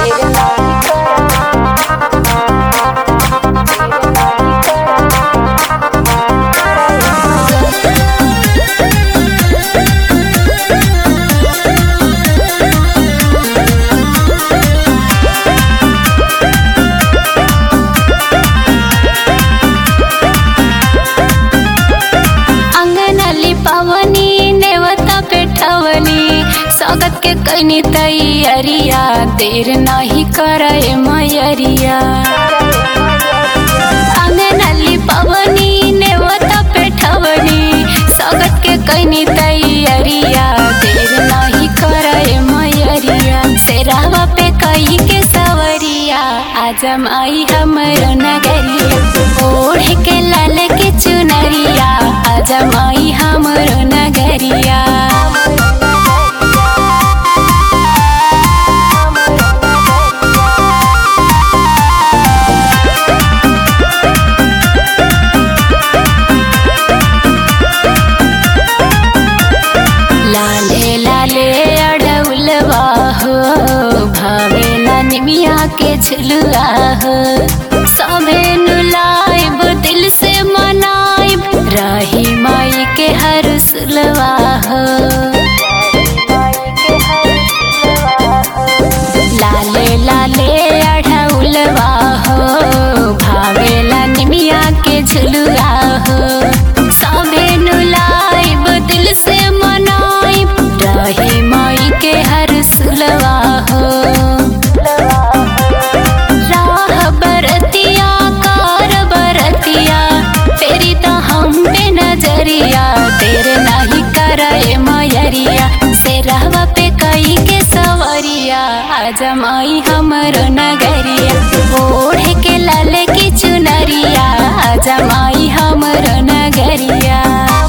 अंगनली पवनी नेवता पेठवली स्वागत के कैनी तैयारिया देर नहीं करे मयरिया अंगनली पवनी नेवता पेठवली स्वागत के कैनी तैयारिया देर नहीं करे मयरिया सेरावा पे कई के सवरिया आजम आई हमर नगरिया ओढ़ के लाल के चुनरिया आजम आई हमर नगरिया लाले लाले अड़उलवा हो भावेला निमिया के झुलुआ हो सबे नुलाइब दिल से मनाइब रही माई के हर सुलवा हो लाले लाले अड़उलवा हो भावेला निमिया के झुलुआ हो सबे नुलाइब दिल से मनाइब रही माई के हर सुलवा हो राह बरतिया कार बरतिया तेरी तो हम पे नजरिया तेरे नहीं करे मयरिया से रहवा पे कई के सवरिया आजमाई हमर नगरिया ओढ़ के लाल की चुनरिया आजमाई हमर नगरिया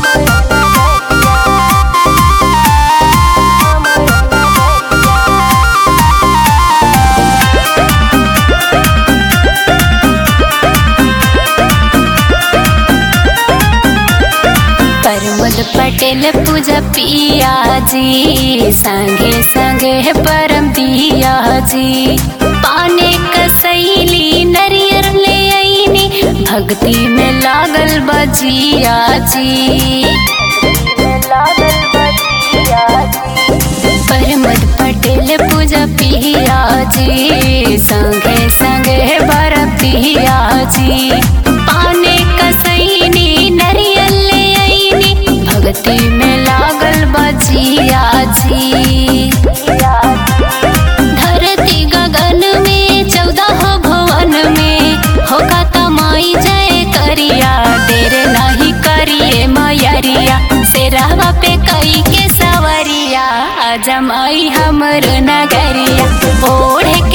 प्रमोद पटेल पूजा पिया जी संगे संगे परम दिया जी पाने कसैली नरियर ले आईनी भक्ति में लागल बजिया जी प्रमोद पटेल पूजा पिया जी संगे संगे बरम पिया जी पाने कसैनी नरियल ले आईनी भक्ति में लागल बजिया जी धरती गगन में चौदह भवन में होगा तमाई जय करिया देर नहीं करिए मयरिया से रहवा पे कई के सवरिया जमाई हमर नगरिया ओढ़